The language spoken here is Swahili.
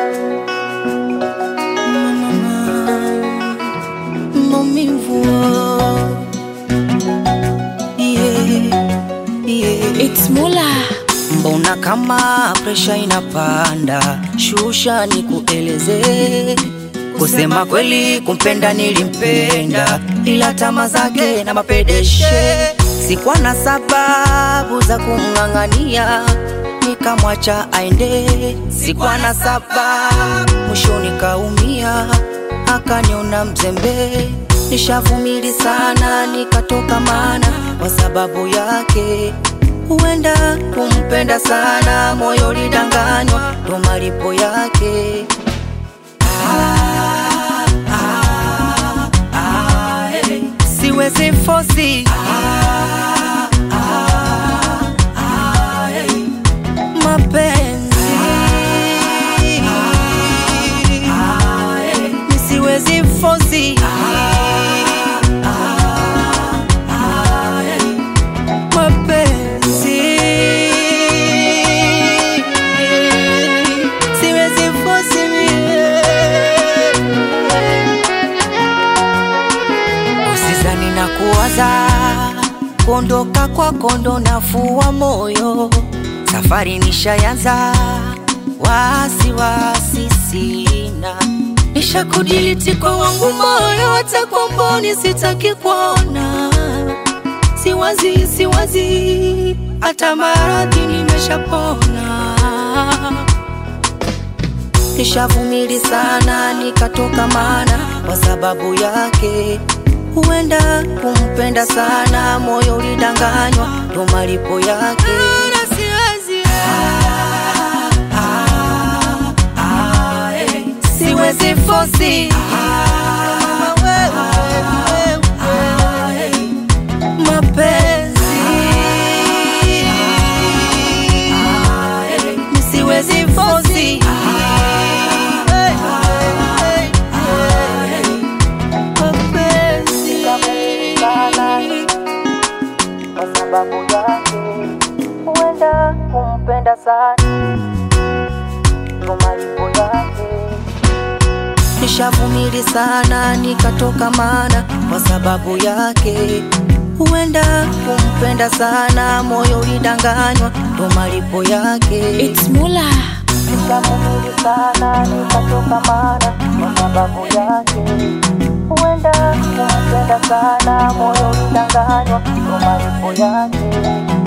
maumivu yeah, yeah. It's Mula. Mbona kama presha inapanda, shusha ni kueleze. Kusema kweli, kumpenda nilimpenda, ila tama zake na mapedeshe, sikuwa na sababu za kumng'ang'ania, nikamwacha aende. Sikuwa na sababu, mwisho nikaumia, akaniona mzembe. Nishavumili sana, nikatoka mana kwa sababu yake huenda kumpenda sana, moyo lidanganywa, ndo malipo yake. Ah, ah, ah, eh, siwezi fosi ah, ah, ah, eh, mapenzi ah, eh, nisiwezi fosi ah, ah, eh, mapenzi siwezi fosi mie. Usizani na kuwaza kuondoka kwako ndo nafua moyo, safari nishayanza, wasiwasi sina, nishakudiliti kwa wangu moyo, hata kwa mboni sitaki kuona siwazi siwazi, hata maradhi nimeshapona. Nishavumili sana, nikatoka mana kwa sababu yake. Huenda kumpenda sana, moyo ulidanganywa, ndo malipo yake. Ah, ah, ah, eh, siwezi fosi Ah, ah, eh, mapenzi nisiwezi fosi mapenzi kwa sababu yake huenda kumpenda sana ndo malipo yake nishavumili sana nikatoka mana kwa sababu yake huenda kumpenda sana moyo ulidanganywa ndo malipo yake It's Mula. nishavumili sana nikatoka mana kwa sababu yake huenda kumpenda sana moyo ulidanganywa ndo malipo yake